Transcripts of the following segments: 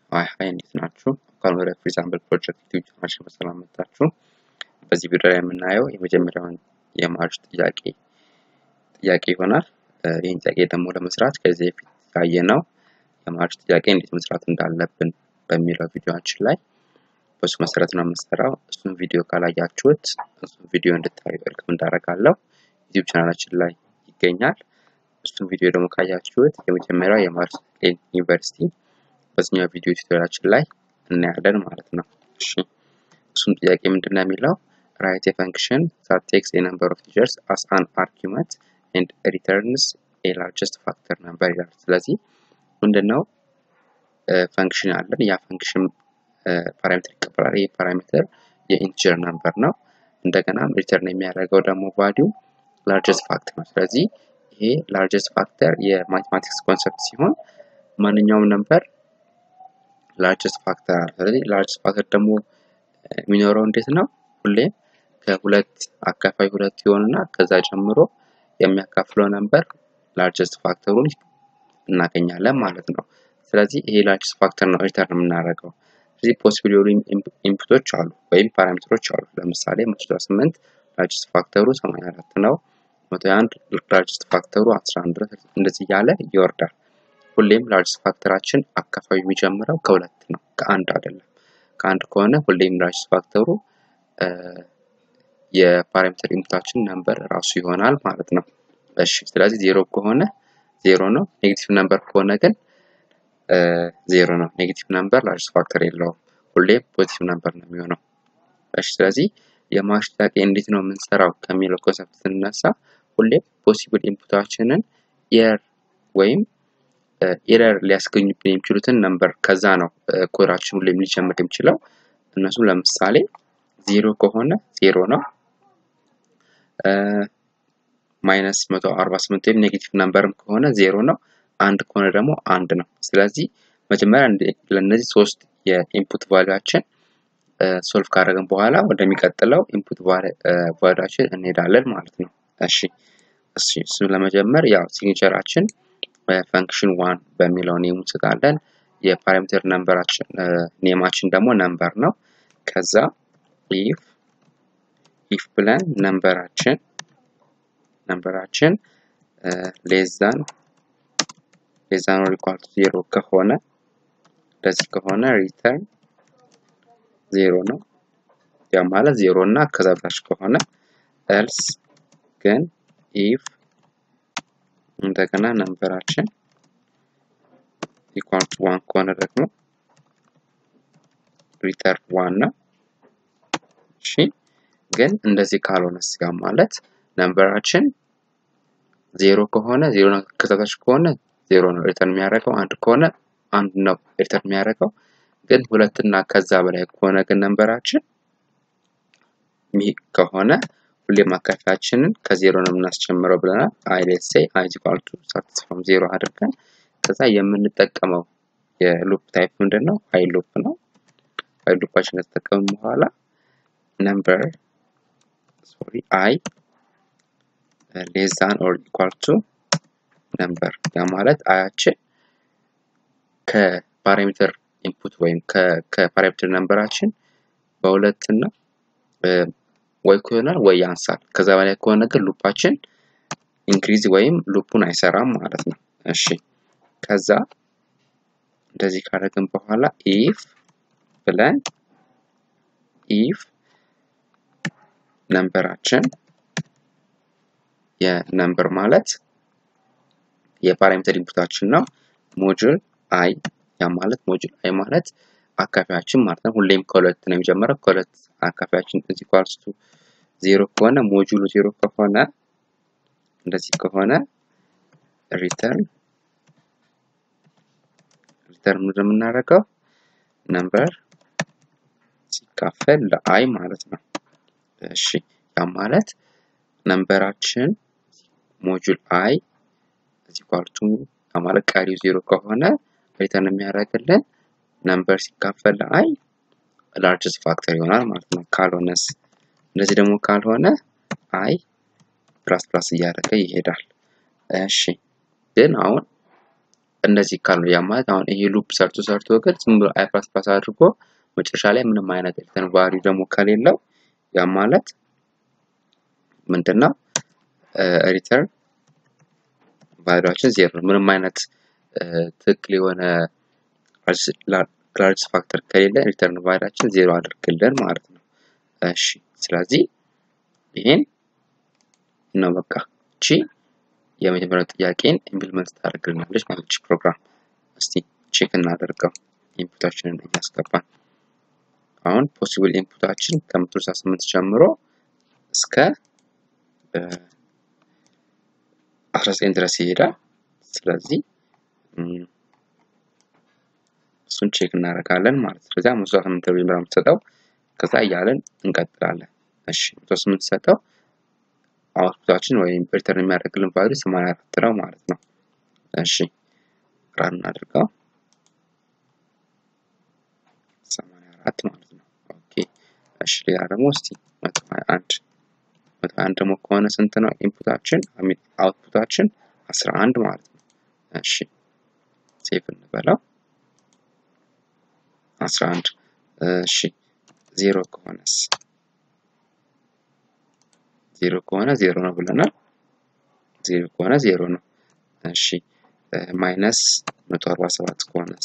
ሀይ ሀይ እንዴት ናችሁ? እንኳን ወደ ፍሪዛምብል ፕሮጀክት ዩቲዩብ ቻናላችን በሰላም መጣችሁ። በዚህ ቪዲዮ ላይ የምናየው የመጀመሪያውን የማርች ጥያቄ ጥያቄ ይሆናል። ይህን ጥያቄ ደግሞ ለመስራት ከዚህ በፊት ያየነው የማርች ጥያቄ እንዴት መስራት እንዳለብን በሚለው ቪዲዮችን ላይ በሱ መሰረት ነው የምንሰራው። እሱን ቪዲዮ ካላያችሁት እሱን ቪዲዮ እንድታዩ ዌልካም እንዳደርጋለሁ። ዩቲዩብ ቻናላችን ላይ ይገኛል። እሱን ቪዲዮ ደግሞ ካያችሁት የመጀመሪያው የማርች ዩኒቨርሲቲ በዚህኛው ቪዲዮ ቱቶሪያችን ላይ እናያለን ማለት ነው። እሺ እሱም ጥያቄ ምንድን ነው የሚለው ራይት የፈንክሽን ዛት ቴክስ ኤ ነምበር ኦፍ ቲቸርስ አስ አን አርጊመንት ኤንድ ሪተርንስ ኤ ላርጀስት ፋክተር ነምበር ይላል። ስለዚህ ምንድነው ፈንክሽን አለን። ያ ፈንክሽን ፓራሜትር ይቀበላል። ይህ ፓራሜትር የኢንቲጀር ነምበር ነው። እንደገና ሪተርን የሚያደርገው ደግሞ ቫሊዩ ላርጀስት ፋክተር ነው። ስለዚህ ይሄ ላርጀስት ፋክተር የማቴማቲክስ ኮንሰፕት ሲሆን ማንኛውም ነምበር ላርጀስት ፋክተር አለ። ስለዚህ ላርጀስት ፋክተር ደግሞ የሚኖረው እንዴት ነው? ሁሌም ከሁለት አካፋይ ሁለት ይሆንና ከዛ ጀምሮ የሚያካፍለው ነምበር ላርጀስት ፋክተሩን እናገኛለን ማለት ነው። ስለዚህ ይሄ ላርጀስት ፋክተር ነው ሪተርን የምናደርገው። ስለዚህ ፖሲብል የሆኑ ኢንፑቶች አሉ ወይም ፓራሜትሮች አሉ። ለምሳሌ መቶ ስምንት ላርጀስት ፋክተሩ 84 ነው። መቶ አንድ ላርጀስት ፋክተሩ 11 እንደዚህ እያለ ይወርዳል። ሁሌም ላርጅስት ፋክተራችን አካፋዩ የሚጀምረው ከሁለት ነው፣ ከአንድ አይደለም። ከአንድ ከሆነ ሁሌም ላርጅስት ፋክተሩ የፓራሜትር ኢንፑታችን ነምበር ራሱ ይሆናል ማለት ነው። እሺ ስለዚህ ዜሮ ከሆነ ዜሮ ነው። ኔጌቲቭ ነምበር ከሆነ ግን ዜሮ ነው። ኔጌቲቭ ነምበር ላርጅስት ፋክተር የለውም። ሁሌም ፖዚቲቭ ነምበር ነው የሚሆነው። እሺ ስለዚህ የማርች ጥያቄ እንዴት ነው የምንሰራው ከሚለው ኮንሰፕት ስንነሳ ሁሌም ፖሲብል ኢንፑታችንን የር ወይም ኤረር ሊያስገኙብን የሚችሉትን ነምበር ከዛ ነው ኮዳችን ሁሌም ሊጀምር የሚችለው። እነሱም ለምሳሌ ዜሮ ከሆነ ዜሮ ነው። ማይነስ መቶ አርባ ስምንት ወይም ኔጌቲቭ ነምበርም ከሆነ ዜሮ ነው። አንድ ከሆነ ደግሞ አንድ ነው። ስለዚህ መጀመሪያ ለእነዚህ ሶስት የኢንፑት ቫሊያችን ሶልቭ ካደረግን በኋላ ወደሚቀጥለው ኢንፑት ቫሊያችን እንሄዳለን ማለት ነው። እሺ እሺ እሱን ለመጀመር ያው ሲግኒቸራችን ፈንክሽን ዋን በሚለው ኔም እንስጣለን። የፓራሜትር ነምበራችን ኔማችን ደግሞ ነምበር ነው። ከዛ ኢፍ ኢፍ ብለን ነምበራችን ነምበራችን ሌዛን ሌዛን ኦር ኢኳል ቱ ዜሮ ከሆነ እንደዚህ ከሆነ ሪተርን ዜሮ ነው። ያ ማለት ዜሮ እና ከዛ በታች ከሆነ ኤልስ ግን ኢፍ እንደገና ነምበራችን ኢኳል ቱ ዋን ከሆነ ደግሞ ሪተርን ዋን ነው። እሺ ግን እንደዚህ ካልሆነ ስጋ ማለት ነምበራችን ዜሮ ከሆነ ዜሮ ነው፣ ከታች ከሆነ ዜሮ ነው ሪተርን የሚያደርገው። አንድ ከሆነ አንድ ነው ሪተርን የሚያደርገው። ግን ሁለትና ከዛ በላይ ከሆነ ግን ነምበራችን ይህ ከሆነ ሁሌም አካፋያችንን ከዜሮ ነው የምናስጀምረው ብለናል። አይ ሌትስ ሴይ አይ ኢኳል ቱ ስታርትስ ፍሮም ዜሮ አድርገን ከዛ የምንጠቀመው የሉፕ ታይፕ ምንድን ነው? አይ ሉፕ ነው። አይ ሉፓችን ከተጠቀምን በኋላ ነምበር ሶሪ አይ ሌስ ዛን ኦር ኢኳል ቱ ነምበር ያ ማለት አያችን ከፓራሜትር ኢንፑት ወይም ከፓራሜትር ነምበራችን በሁለት እና ወይ ይሆናል ወይ ያንሳል። ከዛ በላይ ከሆነ ግን ሉፓችን ኢንክሪዝ ወይም ሉፑን አይሰራም ማለት ነው። እሺ ከዛ እንደዚህ ካደረግን በኋላ ኢፍ ብለን ኢፍ ነምበራችን የነምበር ማለት የፓራሜትር ኢንፑታችን ነው። ሞጁል አይ ያ ማለት ሞጁል አይ ማለት አካፋያችን ማለት ነው። ሁሌም ከሁለት ነው የሚጀምረው። ከሁለት አካፋያችን እዚህ ኳልስ ቱ ዜሮ ከሆነ ሞጁሉ ዜሮ ከሆነ እንደዚህ ከሆነ ሪተርን ሪተርን ምንድን የምናደርገው ነምበር ሲካፈል ለአይ ማለት ነው። እሺ ያ ማለት ነምበራችን ሞጁል አይ እዚህ ኳልቱ ያ ማለት ቀሪው ዜሮ ከሆነ ሪተርን የሚያደርግልን ነምበር ሲካፈል ለአይ ላርጅስት ፋክተር ይሆናል ማለት ነው። ካልሆነስ እንደዚህ ደግሞ ካልሆነ አይ ፕላስ ፕላስ እያደረገ ይሄዳል። እሺ ግን አሁን እንደዚህ ካሉ ያ ማለት አሁን ይሄ ሉፕ ሰርቶ ሰርቶ ግን ዝም ብሎ አይ ፕላስ ፕላስ አድርጎ መጨረሻ ላይ ምንም አይነት ሪተርን ቫልዩ ደግሞ ከሌለው ያ ማለት ምንድነው ሪተርን ቫልዩአችን ዜሮ ነው። ምንም አይነት ትክክል የሆነ ክላሪቲ ፋክተር ከሌለ ሪተርን ቫልዩአችን ዜሮ አድርግልን ማለት ነው። እሺ ስለዚህ ይሄን ነው በቃ እቺ የመጀመሪያው ጥያቄን ኢምፕሊመንት ታደርግልናለች ማለት እቺ ፕሮግራም። እስቲ ቼክ እናደርገው ኢንፑታችንን እያስገባን አሁን ፖሲብል ኢንፑታችን ከመቶ ስልሳ ስምንት ጀምሮ እስከ አስራ ዘጠኝ ድረስ ይሄዳል። ስለዚህ እሱን ቼክ እናደርጋለን ማለት ነው። ስለዚህ መቶ ስምንት ብር የምትሰጠው ከዛ እያለን እንቀጥላለን። እሺ መቶ ስምንት ሰጠው አውትፑታችን ወይም ሪተርን የሚያደርግልን ቫልዩ ሰማንያ አራት ነው ማለት ነው። እሺ ራን እናድርገው ሰማንያ አራት ማለት ነው። ኦኬ እሺ ሌላ ደግሞ እስቲ መቶ ሀያ አንድ መቶ ሀያ አንድ ደግሞ ከሆነ ስንት ነው ኢንፑታችን አውትፑታችን አስራ አንድ ማለት ነው። እሺ ሴቭ እንበለው አስራ አንድ እሺ ዜሮ ከሆነስ ዜሮ ከሆነ ዜሮ ነው ብለናል። ዜሮ ከሆነ ዜሮ ነው። እሺ ማይነስ መቶ አርባ ሰባት ከሆነስ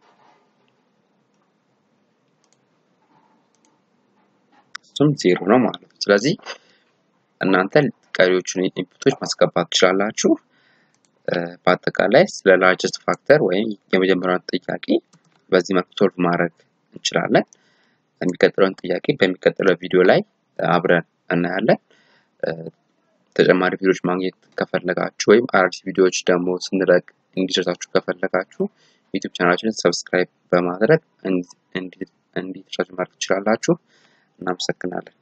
እሱም ዜሮ ነው ማለት ነው። ስለዚህ እናንተ ቀሪዎቹን ኢንፑቶች ማስገባት ትችላላችሁ። በአጠቃላይ ስለ ላርጀስት ፋክተር ወይም የመጀመሪያውን ጥያቄ በዚህ መልኩ ሶልቭ ማድረግ እንችላለን። የሚቀጥለውን ጥያቄ በሚቀጥለው ቪዲዮ ላይ አብረን እናያለን። ተጨማሪ ቪዲዮዎች ማግኘት ከፈለጋችሁ ወይም አዳዲስ ቪዲዮዎች ደግሞ ስንለቅ እንዲደርሳችሁ ከፈለጋችሁ ዩቲዩብ ቻናላችንን ሰብስክራይብ በማድረግ እንዲደርሳችሁ ማድረግ ትችላላችሁ። እናመሰግናለን።